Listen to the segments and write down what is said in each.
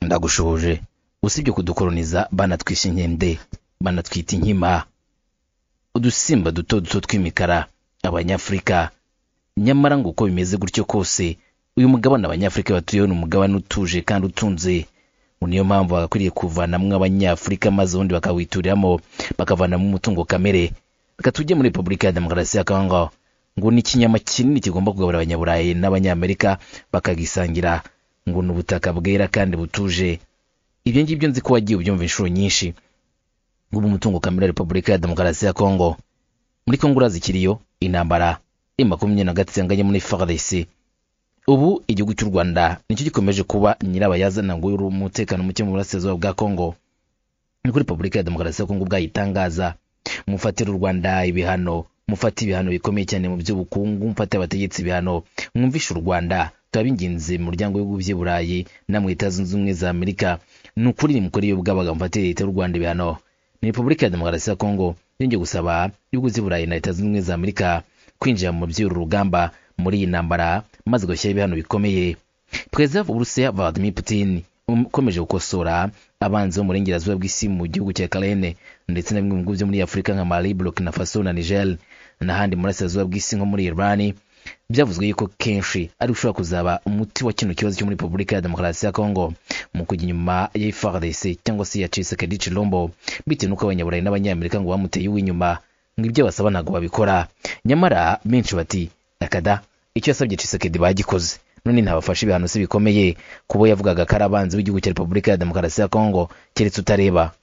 ndagushoje usibye kudukoroniza banatwishe inkende banatwita inkima udusimba duto duto tw'imikara abanyafurika nyamara ngo uko bimeze gutyo kose uyu mugabane abanyafurika batuyeho ni umugabane utuje kandi utunze ngo niyo mpamvu bagakwiriye kuvanamo abanyafurika maze ubundi bakawituriramo bakavanamo umutungo kamere reka tujye muri repubulika ya demokarasi ya kongo ngo ni ikinyama kinini kigomba kugaburira abanyaburayi n'abanyamerika bakagisangira ngo ni ubutaka bwera kandi butuje ibyo ngibyo nzi ko wagiye ubyumva inshuro nyinshi ubu umutungo kamere wa repubulika ya demokarasi ya kongo muri kongo urazi ikiriyo intambara i makumyabiri na gatatu yanganye muri frdc ubu igihugu cy'u rwanda nicyo gikomeje kuba nyirabayazana ngo uri umutekano muke mu burasirazuba bwa kongo niko repubulika ya demokarasi ya kongo ubwayitangaza mufatira u rwanda ibihano mufate ibihano bikomeye cyane mu by'ubukungu mufate abategetsi ibihano mwumvishe u rwanda turabinginze mu muryango w'ibihugu by'i burayi namwe leta zunze ubumwe za amerika ni ukuri nimukore iyo bwabaga mufatire leta y'u rwanda ibihano ni repubulika ya demokarasi ya kongo yongeye gusaba ibihugu by'i burayi na leta zunze ubumwe za amerika kwinjira mu by'uru rugamba muri iyi ntambara maze gushyiraho ibihano bikomeye perezida w'uburusiya vladimir putin ukomeje gukosora abanzi bo mu burengerazuba bw'isi mu gihugu cya karene ndetse na bimwe mu bihugu byo muri afurika nka mali burkina faso na niger n'ahandi mu burasirazuba bw'isi nko muri iran byavuzwe yuko kenshi ari ushobora kuzaba umuti wa kino kibazo cyo muri repubulika ya demokarasi ya kongo mu kujya inyuma ya frdc cyangwa se ya chisekedi chilombo bitewe n'uko abanyaburayi n'abanyamerika ngo bamuteye uw'inyuma ngo ibyo basaba ntabwo babikora nyamara benshi bati akada icyo yasabye chisekedi bagikoze none ntabafashe ibihano se bikomeye kubo yavugaga ko ari abanzi b'igihugu cya repubulika ya demokarasi ya kongo keretse utareba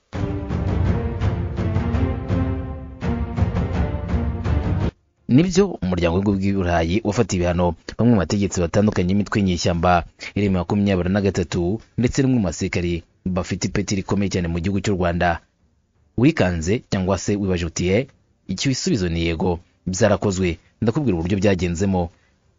nibyo umuryango w'ibihugu by'i burayi wafatiye ibihano bamwe mu bategetsi batandukanye b'imitwe y'inyeshyamba iri mu makumyabiri na gatatu ndetse no mu basirikari bafite ipeti rikomeye cyane mu gihugu cy'u rwanda wikanze cyangwa se wibaje utiye icyo ibisubizo ni yego byarakozwe ndakubwira uburyo byagenzemo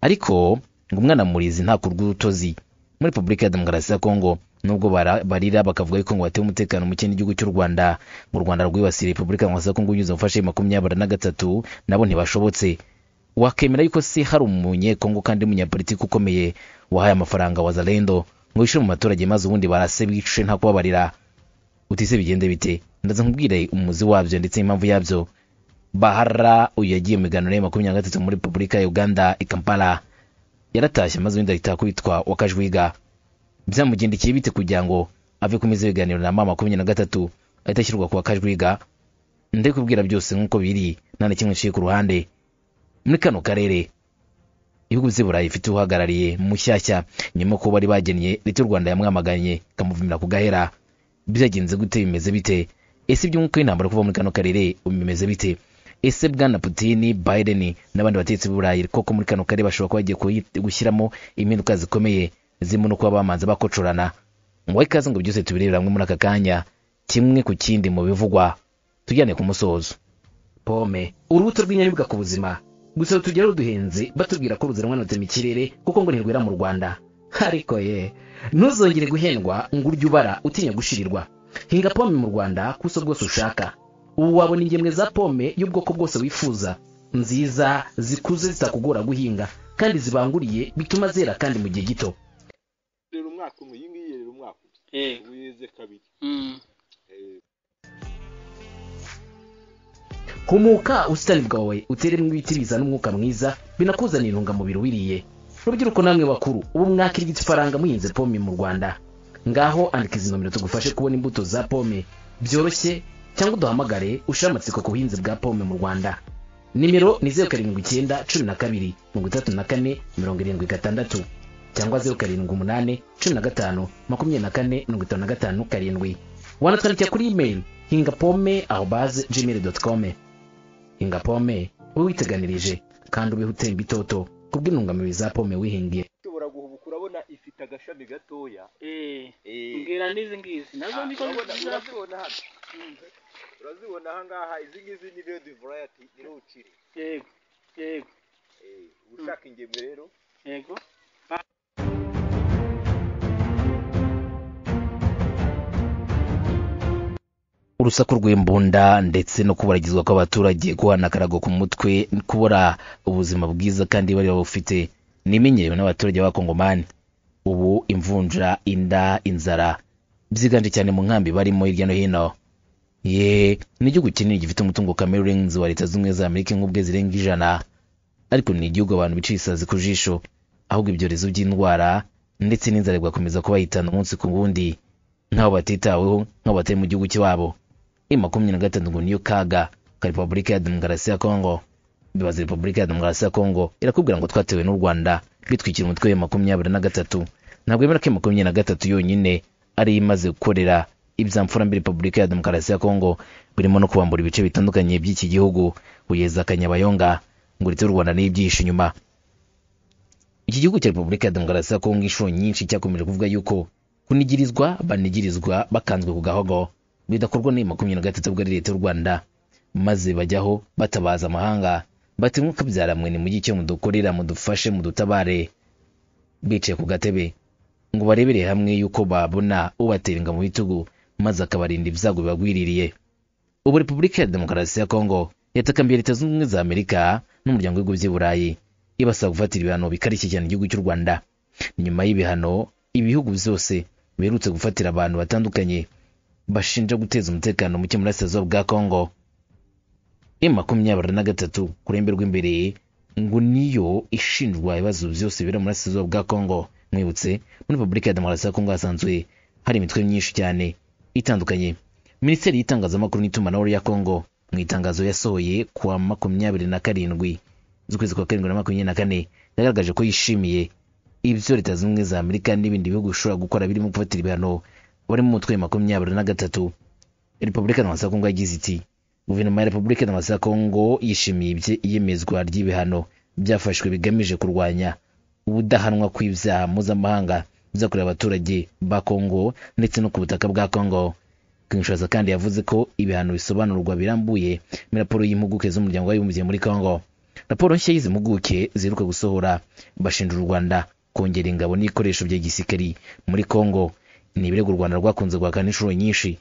ariko ngo umwana murizi nta kurw'urutozi muri repubulika ya demokarasi ya kongo nubwo barira bakavuga yuko ngo batewe umutekano muke n'igihugu cy'u rwanda ngo u rwanda rwibasiye repubulika ya demokarasi ya kongo binyuze mu mfashe makumyabiri na gatatu nabo ntibashobotse wakemera yuko se hari umunyekongo kandi umunyapolitiki ukomeye wahaye amafaranga wa zalendo ngo yishyure mu baturage maze ubundi barase bice nta kubabarira utise bigende bite ndaza nkubwire umuzi wabyo ndetse n'impamvu yabyo bahara uyu yagiye mu miganiro ya makumyabiri na gatatu muri repubulika ya uganda i kampala yaratashye maze ubundi ahita kwitwa wakajwiga byamugendekeye bite kugira ngo ave ku meza y'ibiganiro na mama makumyabiri na gatatu ahita ashyirwa ku wakajwiga ndi kubwira byose nk'uko biri nta na kimwe nshiye ku ruhande muri kano karere ibihugu by'i burayi bifite uhagarariye mushyashya nyuma ko bari bagennye leta y'u rwanda yamwamaganye ikamuvumira ku gahera byagenze gute bimeze bite ese iby'umwuka w'intambara kuva muri kano karere bimeze bite ese bwana putini biden n'abandi bategetsi b'uburayi koko muri kano karere bashobora kuba bagiye gushyiramo impinduka zikomeye zirimo no kuba bamanza bakocorana ngo ikaze ngo byose tubirebera hamwe muri aka kanya kimwe ku kindi mu bivugwa tujyane ku musozo pome urubuto rw'inyaribwa ku buzima gusa tugera ruduhenze batubwira ko ruziranwanutse mu kirere kuko ngo ntirwera mu rwanda ariko ye ntuzongere guhendwa ngo urye ubara utinya gushirirwa hinga pome mu rwanda kuso bwose ushaka ubu wabona ingemwe za pome y'ubwoko bwose wifuza nziza zikuze zitakugora guhinga kandi zibanguriye bituma zera kandi mu gihe gito rero umwaka umwe iyi ngiyi rero umwaka yego umwe weze kabiri Mm. humuka ubusitani bwawe uteremo ibiti bizana umwuka mwiza binakuzanira intungamubiri wiriye rubyiruko namwe bakuru ubu mwakirigita ifaranga muhinze pome mu rwanda ngaho andika izi nomero tugufashe kubona imbuto za pome byoroshye cyangwa uduhamagare ushire amatsiko ku buhinzi bwa pome mu rwanda nimero ni zeru karindwi icyenda cumi na kabiri mirongo itatu na kane mirongo irindwi gatandatu cyangwa zeru karindwi umunani cumi na gatanu makumyabiri na kane mirongo itanu na gatanu karindwi wanatwandikira kuri imeri hinga pome aho baze gmail doti kome hinga pome wowe witeganirije kandi ubeho utemba itoto kubw'intungamubiri za pome wihingiye ushobora guhubuka urabona ifite agashami gatoya Eh. Eh. mbwira n'izi ngizi nazo Ah, niko urabona- nziza urazibona hano urazibona aha ngaha izi ngizi ni redi varayati ni ruciri yego yego Eh, ushaka ingemwe rero yego urusaku rw'imbunda ndetse no kubaragizwa kw'abaturage guhana akarago ku mutwe kubura ubuzima bwiza kandi bari babufite nimenyerewe n'abaturage b'abakongomani ubu imvunja inda inzara byiganje cyane mu nkambi barimo hirya no hino ye ni igihugu kinini gifite umutungo kamere urenze wa leta z'ubumwe za amerika nk'ubwe zirenga ijana ariko ni igihugu abantu bica ibisazi ku jisho ahubwo ibyorezo by'indwara ndetse n'inzara bigakomeza kubahitana umunsi ku wundi nk'aho batitaweho nk'aho batari mu gihugu cy'iwabo i makumyabiri na gatatu ngo niyo kaga ka repubulika ya demokarasi ya kongo bibaza repubulika ya demokarasi ya kongo irakubwira ngo twatewe n'u rwanda bitwikira umutwe wa makumyabiri na gatatu ntabwo yemera ko makumyabiri na gatatu yonyine ari yo imaze gukorera ibyamfura mbi repubulika ya demokarasi ya kongo birimo no kubambura ibice bitandukanye by'iki gihugu kugeza akanyabayonga ngo ndetse u rwanda n'ibyihishe inyuma iki gihugu cya repubulika ya demokarasi ya kongo inshuro nyinshi cyakomeje kuvuga yuko kunigirizwa banigirizwa bakanzwe ku gahogo bidakorwa n'iyi makumyabiri na gatatu ubwo ari leta y'u rwanda maze bajyaho batabaza amahanga bati mwuka byaramwe ni mujye icyo mudukorera mudufashe mudutabare bicaye ku gatebe ngo barebere hamwe yuko babona ubaterenga mu bitugu maze akabarinda ibyago bibagwiririye ubu repubulika ya demokarasi ya kongo yatakambiye leta zunze ubumwe za amerika n'umuryango w'ibihugu by'i burayi ibasaba gufatira ibihano bikarishye cyane igihugu cy'u rwanda nyuma y'ibihano ibihugu byose biherutse gufatira abantu batandukanye bashinja guteza umutekano muke mu burasirazuba bwa kongo e makumyabiri na gatatu ku ruhembe rw'imbere ngo niyo ishinjwa ibibazo byose bibera mu burasirazuba bwa kongo mwibutse muri repubulika ya demokarasi ya kongo hasanzwe hari imitwe myinshi cyane itandukanye minisiteri y'itangazamakuru n'itumanaho ya kongo mu itangazo yasohoye ku wa makumyabiri na karindwi z'ukwezi kwa karindwi na makumyabiri na kane yagaragaje ko yishimiye ibyo leta zunze ubumwe za amerika n'ibindi bihugu bishobora gukora birimo gufatira ibihano barimo umutwe wa makumyabiri na gatatu repubulika ya demokarasi ya kongo yagize iti guverinoma ya repubulika ya demokarasi ya kongo yishimiye ibye- iyemezwa ry'ibihano byafashwe bigamije kurwanya ubudahanwa kw'ibyaha mpuzamahanga byakorewe abaturage ba kongo ndetse no ku butaka bwa kongo kinshasa kandi yavuze ko ibihano bisobanurwa birambuye muri raporo y'impuguke z'umuryango w'abibumbye muri kongo raporo nshya y'izi mpuguke ziheruka gusohora bashinja u rwanda kongera ingabo n'ibikoresho bya gisirikari muri kongo ni ibirego u rwanda rwakunze guhakana inshuro nyinshi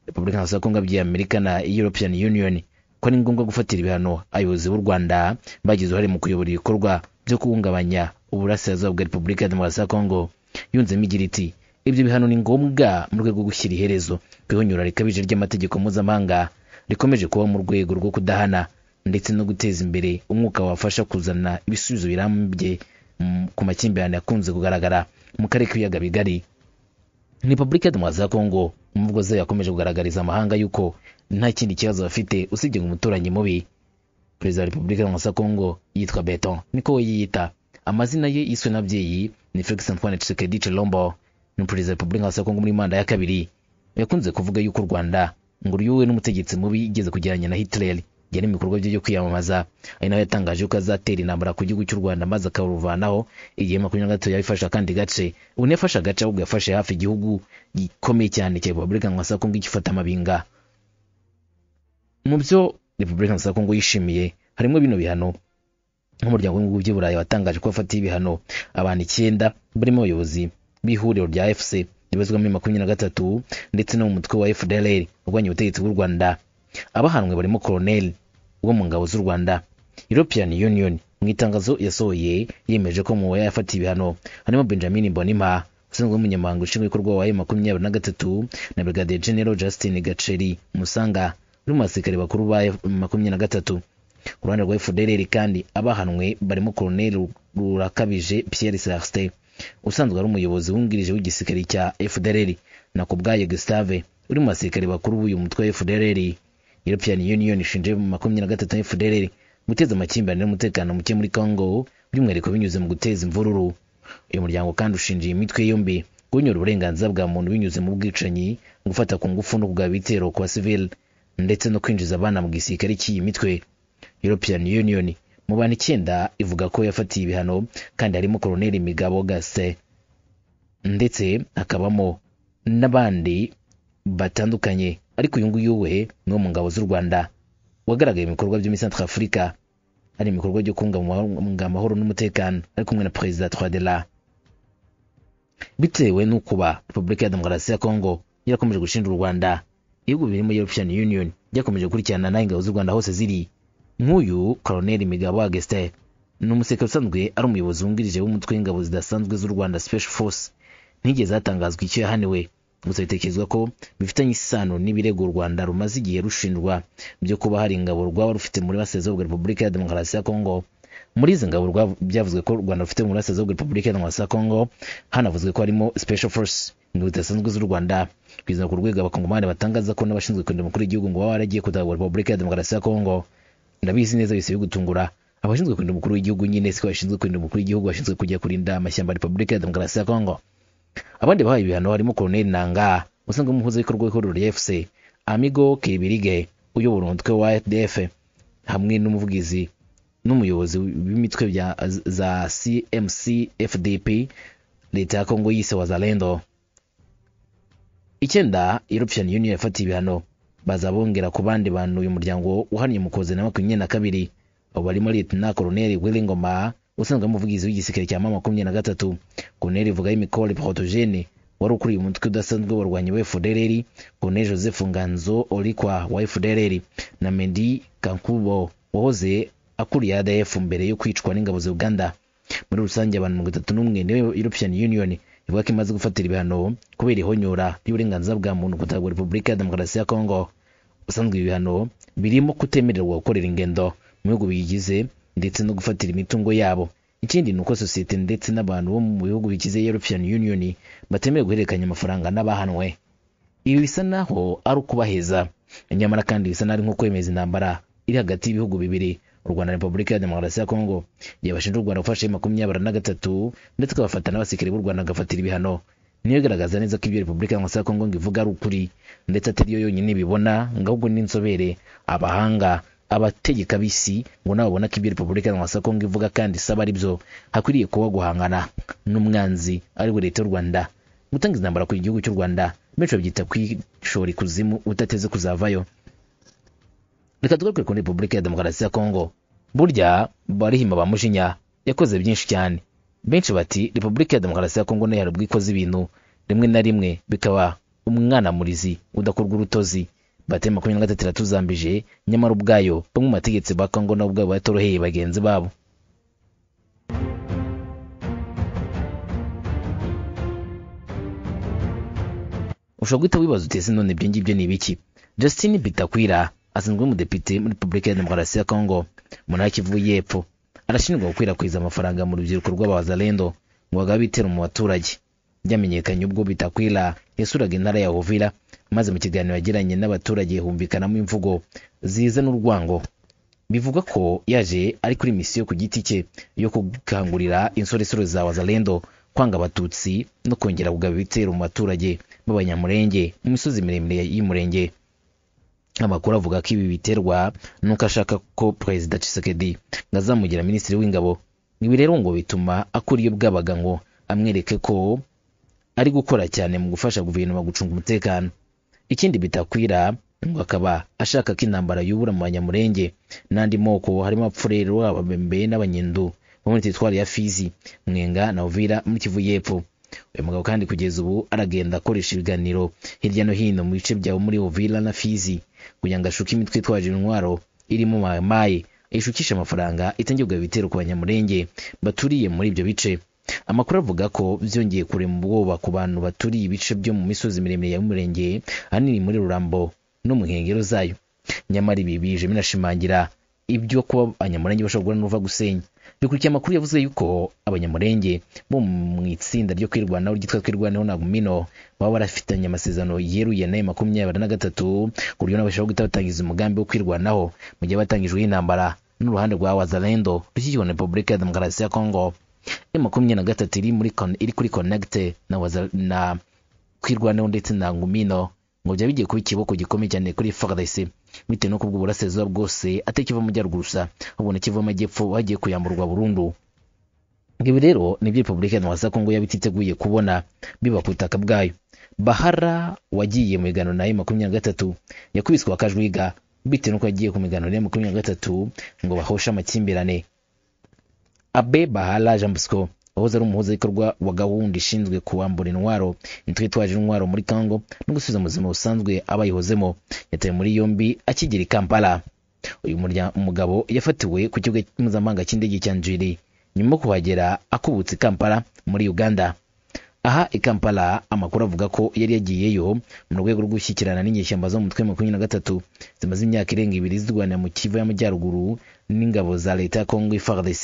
repubulika ya kongo yabwiye amerika na european union ko ari ngombwa gufatira ibihano abayobozi b'u rwanda bagize uruhare mu kuyobora ibikorwa byo guhungabanya uburasirazuba bwa repubulika ya demokarasi ya kongo yunzemo igira iti ibyo bihano ni ngombwa mu rwego rwo gushyira iherezo ku ihonyura rikabije ry'amategeko mpuzamahanga rikomeje kuba mu rwego rwo kudahana ndetse no guteza imbere umwuka wafasha kuzana ibisubizo birambye mm, ku makimbirane yakunze kugaragara mu karere k'ibiyaga bigari repubulika ya demokarasi ya kongo mu mvugo zayo yakomeje kugaragariza amahanga yuko nta kindi kibazo bafite usibye ngo umuturanyi mubi perezida wa repubulika ya demokarasi ya kongo yitwa beton niko we yiyita amazina ye yiswe n'ababyeyi ni felix antoine tshisekedi chilombo ni perezida wa repubulika ya kongo muri manda ya kabiri yakunze kuvuga yuko u rwanda ngo ruyuwe n'umutegetsi mubi igeze kujyanye na hitler yari mu bikorwa bye byo kwiyamamaza ari nawe yatangaje ko azatera intambara ku gihugu cy'u rwanda maze akaruvanaho igihe makumyabiri na gatatu yaba ifashe akandi gace ubu ntiyafashe agace ahubwo yafashe hafi igihugu gikomeye cyane cya repubulika ya kongo igifata amabinga mu byo repubulika ya kongo yishimiye harimo bino bihano nk'umuryango w'ibihugu by'i burayi watangaje ko wafatiye ibihano abantu icyenda barimo abayobozi b'ihuriro rya fc ribazwa muri makumyabiri na gatatu ndetse no mu mutwe wa fdlr urwanya ubutegetsi bw'u rwanda abahanwe barimo koroneli wo mu ngabo z'u rwanda european union mu itangazo yasohoye yemeje ko mu yafatiye ibihano harimo benjamin mbonimpa usanzwe umunyamabanga ushinzwe ibikorwa wa makumyabiri na gatatu na brigadier general justin gaceri musanga uri mu basirikare bakuru ba makumyabiri na gatatu ku ruhande rwa fdlr kandi abahanwe barimo koroneli rurakabije pierre celestin usanzwe ari umuyobozi wungirije w'igisirikare cya fdlr na ku bwayo gustave uri mu basirikare bakuru b'uyu mutwe wa fdlr european union ishinje makumyabiri na gatatu fdlr guteza amakimbirane n'umutekano muke muri congo by'umwihariko binyuze mu guteza imvururu uyu muryango kandi ushinja iyi mitwe yombi kunyura uburenganzira bwa muntu binyuze mu bwicanyi gufata ku ngufu no kugaba ibitero ku basivili ndetse no kwinjiza abana mu gisirikare cy'iyi mitwe european union mu bantu icyenda ivuga ko yafatiye ibihano kandi harimo koroneli migabo gase ndetse hakabamo n'abandi batandukanye ariko uyu nguyu we ni wo mu ngabo z'u rwanda wagaragaye mu bikorwa byo muri centre afurika hari ibikorwa byo kubungabunga amahoro n'umutekano ari kumwe na perezida twadela bitewe n'ukuba repubulika ya demokarasi ya kongo yarakomeje gushinja u rwanda ibihugu birimo european union byakomeje gukurikirana naho ingabo z'u rwanda hose ziri nk'uyu koroneli migabo ageste ni umusirikare usanzwe ari umuyobozi wungirije w'umutwe w'ingabo zidasanzwe z'u rwanda special force ntiyigeze hatangazwa icyo yahaniwe gusa bitekerezwa ko bifitanye isano n'ibirego u rwanda rumaze igihe rushinjwa byo kuba hari ingabo rwaba rufite muri burasirazuba bwa repubulika ya demokarasi ya kongo muri izi ngabo rwa- byavuzwe ko u rwanda rufite mu burasirazuba bwa repubulika ya demokarasi ya kongo hanavuzwe ko harimo special force ingabo zidasanzwe z'u rwanda kugeza ku rwego abakongomani batangaza ko n'abashinzwe kurinda umukuru w'igihugu ngo baba baragiye kutabwa repubulika ya demokarasi ya kongo ndabizi neza bise bigutungura abashinzwe kurinda umukuru w'igihugu nyine siko bashinzwe kurinda umukuru w'igihugu bashinzwe kujya kurinda amashyamba ya repubulika ya demokarasi ya kongo abandi bahaye ibihano harimo koroneli nanga usanzwe umuhuzabikorwa w'ihuriro rya fc amigo kiribirige uyobora umutwe wa fdf hamwe n'umuvugizi n'umuyobozi w'imitwe bya za cmc fdp leta ya kongo yise wazalendo icyenda european union yafatiye ibihano bazabongera ku bandi bantu uyu muryango uhamye mu kozi na makumyabiri na kabiri abo barimo lieutenant colonel wilingoma usanzwe ari umuvugizi w'igisirikare cya mama makumyabiri na gatatu colonel vuga y'imikore protogene wari ukuriye umutwe udasanzwe w'abarwanyi wa fdrr colonel joseph nganzo orikwa wa fdrr na mendi kankubo wahoze akuriye adf mbere yo kwicwa n'ingabo za uganda muri rusange abantu mirongo itatu n'umwe niyo european union ivuga ko imaze gufatira ibihano kubera ihonyora ry'uburenganzira bwa muntu kutabwa repubulika ya demokarasi ya kongo ubusanzwe ibi bihano birimo kutemererwa gukorera ingendo mu bihugu biyigize ndetse no gufatira imitungo yabo ikindi ni uko sosiyete ndetse n'abantu bo mu bihugu bigize european union batemewe guhererekanya amafaranga n'abahanwe ibi bisa naho ari ukubaheza nyamara kandi bisa n'ari nko kwemeza intambara iri hagati y'ibihugu bibiri u rwanda na repubulika ya demokarasi ya kongo igihe bashinja u rwanda gufasha makumyabiri na gatatu ndetse ikabafata n'abasirikare b'u rwanda agafatira ibihano niyo igaragaza neza ko ibyo repubulika ya demokarasi ya kongo ngo ivuga ari ukuri ndetse atari yo yonyine ibibona ngo ahubwo n'inzobere abahanga abategeka b'isi ngo nabo babona ko ibyo repubulika ya demokarasi ya kongo ivuga kandi isaba ari byo hakwiriye kuba guhangana n'umwanzi ari we leta y'u rwanda gutanga intambara ku gihugu cy'u rwanda benshi babyita kwishora ikuzimu udateze kuzavayo reka tugaruke kuri repubulika ya demokarasi ya kongo burya barihima ba mujinya yakoze byinshi cyane benshi bati repubulika ya demokarasi ya kongo nayo hari ubwo ikoze ibintu rimwe na rimwe bikaba umwana murizi udakorwa urutozi bate makumyabiri na gatatu iratuzambije nyamara ubwayo bamwe mu bategetsi ba kongo nabo ubwabo batoroheye bagenzi babo ushobora guhita wibaza uti ese none ibyo ngibyo ni ibiki justin bitakwira asanzwe ari umudepite muri repubulika ya demokarasi ya kongo mu ntara kivu y'epfo arashinjwa gukwirakwiza amafaranga mu rubyiruko rw'abazalendo ngo bagaba ibitero mu baturage byamenyekanye ubwo bitakwira yasuraga intara ya uvira maze mu kiganiro yagiranye n'abaturage humvikanamo imvugo ziza n'urwango bivugwa ko yaje ari kuri misiyo ku giti cye yo gukangurira insoresore za wazalendo kwanga abatutsi no kongera kugaba ibitero mu baturage b'abanyamurenge mu misozi miremire y'umurenge amakuru avuga ko ibi biterwa n'uko ashaka ko perezida Tshisekedi ngo azamugira minisitiri w'ingabo ibi rero ngo bituma akora iyo bwabaga ngo amwereke ko ari gukora cyane mu gufasha guverinoma gucunga umutekano ikindi bitakwira ngo akaba ashaka ko intambara yubura mu banyamurenge n'andi moko harimo abapfurero ababembe n'abanyendu bo muri teritwari ya fizi mwenga na uvira muri kivu y'epfo uyu mugabo kandi kugeza ubu aragenda akoresha ibiganiro hirya no hino mu bice byawe muri uvira na fizi kugira ngo ashuke imitwe itwaje intwaro irimo mayamaye ishukisha amafaranga itangiye kugaba ibitero ku banyamurenge baturiye muri ibyo bice amakuru avuga ko byongeye kurema ubwoba ku bantu baturiye ibice byo mu misozi miremire y'umurenge ahanini muri rurambo no mu nkengero zayo nyamara ibi bije binashimangira ibyo kuba abanyamurenge bashobora guhura n'uruva gusenya bikurikiye amakuru yavuze yuko abanyamurenge bo mu itsinda ryo kwirwanaho ryitwa twirwaneho na gumino baba barafitanye amasezerano yeruye nayo makumyabiri na gatatu ku buryo nabo bashobora guhita batangiza umugambi wo kwirwanaho mu gihe batangijweho intambara n'uruhande rwa wazalendo rushyigikiwe na repubulika ya demokarasi ya kongo e makumyabiri na gatatu iri muri Con- iri kuri connecte na, Waza- na kwirwanaho ndetse na ngumino ngo byaba bigiye kuba ikiboko gikomeye cyane kuri FARDC bitewe no kubwo burasirazuba bwose atari kiva mu majyaruguru gusa ahubwo n'ikiva mu majyepfo hagiye kuyamburwa burundu ibi rero nibyo repubulika ya Demokarasi ya kongo yaba ititeguye kubona biba ku butaka bwayo bahara wagiye mu migano nayo makumyabiri na gatatu yakubiswe akajwiga bitewe n'uko yagiye ku migano nayo makumyabiri na gatatu ngo bahoshe amakimbirane abe bahala jean bosco wahoze ari umuhuzabikorwa wa gahunda ishinzwe kuwambura intwaro imitwe itwaje intwaro muri congo no gusubiza mu buzima busanzwe abayihozemo yatawe muri yombi akigera i kampala uyu murya- umugabo yafatiwe ku kibuga mpuzamahanga cy'indege cya njiri nyuma yo kuhagera akubutse i kampala muri uganda aha i kampala amakuru avuga ko yari yagiyeyo mu rwego rwo gushyikirana n'inyeshyamba zo mu mutwe wa makumyabiri na gatatu zimaze imyaka irenga ibiri zirwanira mu kivu y'amajyaruguru n'ingabo za leta ya kongo frdc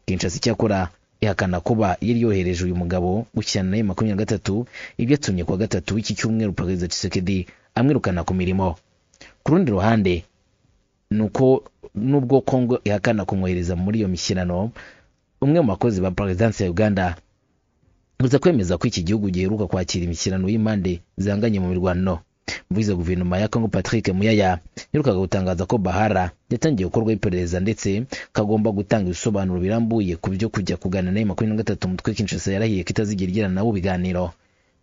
kinshasa icyakora ihakana kuba yari yohereje uyu mugabo gushyikirana nayo makumyabiri na gatatu ibyo atumye kuwa gatatu w'iki cyumweru perezida tshisekedi amwirukana ku mirimo ku rundi ruhande ni uko nubwo kongo ihakana kumwohereza muri iyo mishyirano umwe mu bakozi ba perezidansi ya uganda gusa kwemeza ko iki gihugu giheruka kwakira imishyirano y'impande zihanganye mu mirwano mvuze guverinoma ya congo patrick muyaya yaherukaga gutangaza ko bahara yatangiye gukorwaho iperereza ndetse kagomba gutanga ibisobanuro birambuye ku byo kujya kuganira na makumyabiri na gatatu umutwe kinshasa yarahiye ko itazigera igirana nabo biganiro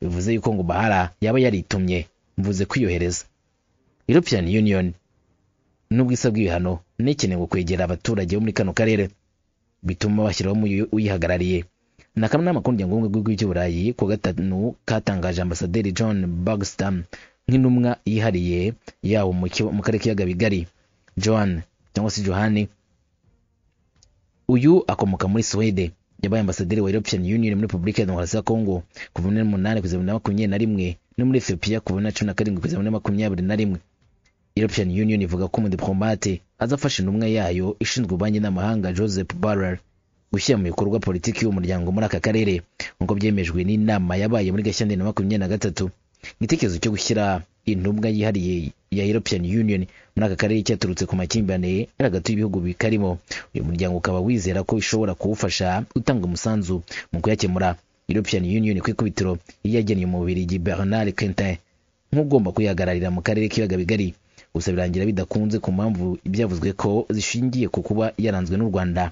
bivuze yuko ngo bahara yaba yaritumye mvuze kwiyohereza european union nubwo isabwa ibihano n'ikeneye kwegera abaturage bo muri kano karere bituma bashyiraho umuyu- uyihagarariye ni akanama k'umuryango w'ubumwe cy'u burayi ku wa gatanu katangaje ambasaderi john bagstam nk'intumwa yihariye yawo mu kibo- mu karere k'ibiyaga bigari john cyangwa se johani uyu akomoka muri swede yabaye ambasaderi wa european union muri repubulika ya demokarasi ya congo kuva muri umunani kugeza muri makumyabiri na rimwe no muri ethiopia kuva muri cumi na karindwi kugeza muri makumyabiri na rimwe european union ivuga ko umudipolomate azafasha intumwa yayo ishinzwe ububanyi n'amahanga joseph barrer gushyira mu bikorwa politiki y'uwo muryango muri aka karere nk'uko byemejwe n'inama yabaye muri gashyantare na makumyabiri na gatatu igitekerezo cyo gushyira intumwa yihariye ya european union muri aka karere cyaturutse ku makimbirane yari hagati y'ibihugu bikarimo uyu muryango ukaba wizera ko ishobora kuwufasha gutanga umusanzu mu kuyakemura european union ku ikubitiro yageneye umubirigi bernard quentin nk'ugomba kuyihagararira mu karere k'ibiyaga bigari gusa birangira bidakunze ku mpamvu ibyavuzwe ko zishingiye ku kuba yaranzwe n'u rwanda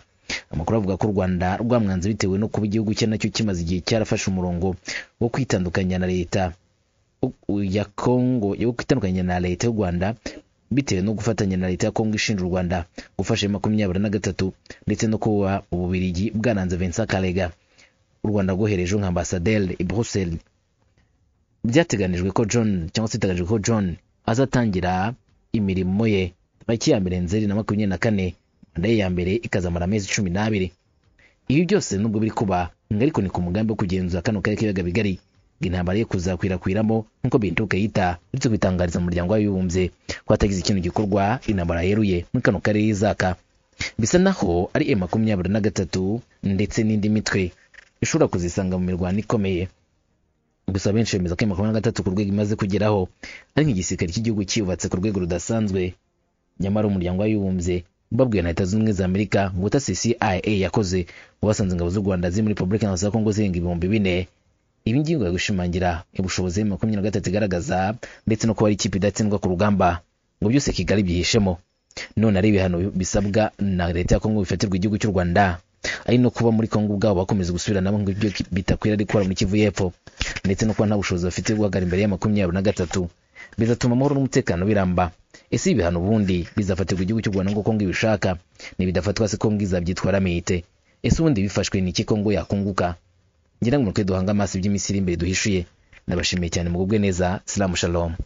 amakuru avuga ko u rwanda rwamwanze bitewe no kuba igihugu cye nacyo kimaze igihe cyarafashe umurongo wo kwitandukanya na leta u- ya kongo yo kwitandukanya na leta y'u rwanda bitewe no gufatanya na leta ya kongo ishinja u rwanda gufasha makumyabiri na gatatu ndetse no kuba ububirigi bwaranze vincent karega u rwanda rwohereje nka ambasaderi i bruxelles byateganijwe ko john cyangwa se biteganijwe ko john azatangira imirimo ye tariki ya mbere nzeri na makumyabiri na kane manda ye ya mbere ikazamara amezi cumi n'abiri ibi byose nubwo biri kuba ngo ariko ni ku mugambi wo kugenzura kano karere k'ibiyaga bigari ngo intambara ye kuzakwirakwiramo nk'uko bintuka yita uretse kubitangariza umuryango w'abibumbye ko hatagize ikintu gikorwa intambara yeruye muri kano karere izaka bisa naho ari e makumyabiri na gatatu ndetse n'indi mitwe ishobora kuzisanga mu mirwano ikomeye gusa benshi bemeza ko makumyabiri na gatatu ku rwego imaze kugeraho ari nk'igisirikare cy'igihugu cyubatse ku rwego rudasanzwe nyamara umuryango w'abibumbye babwiwe na leta zunze ubumwe za amerika ngo cia yakoze ngo basanze ingabo z'u rwanda ziri muri repubulika iharanira kongo zirenga ibihumbi bine ibi ngibi ngo biri gushimangira ubushobozi makumyabiri na gatatu igaragaza ndetse no kuba ari ikipe idatsindwa ku rugamba ngo byose kigali byihishemo none ari ibihano bisabwa na leta ya kongo bifatirwa igihugu cy'u rwanda ari no kuba muri kongo ubwabo bakomeza gusubira nabo ngo ibyo bitakwira ari gukora muri kivu y'epfo ndetse no kuba nta bushobozi bafite bwo guhagarara imbere ya makumyabiri na gatatu bizatuma amahoro n'umutekano biramba ese ibihano ubundi bizafatirwa igihugu cy'u rwanda nk'uko kongo ibishaka nibidafatwa se kongo izabyitwara miyite ese ubundi bifashwe ni iki kongo yakunguka ngira ngo mutwe duhange amaso iby'iminsi iri imbere duhishuye nabashimiye cyane mugubwe neza salamu shalom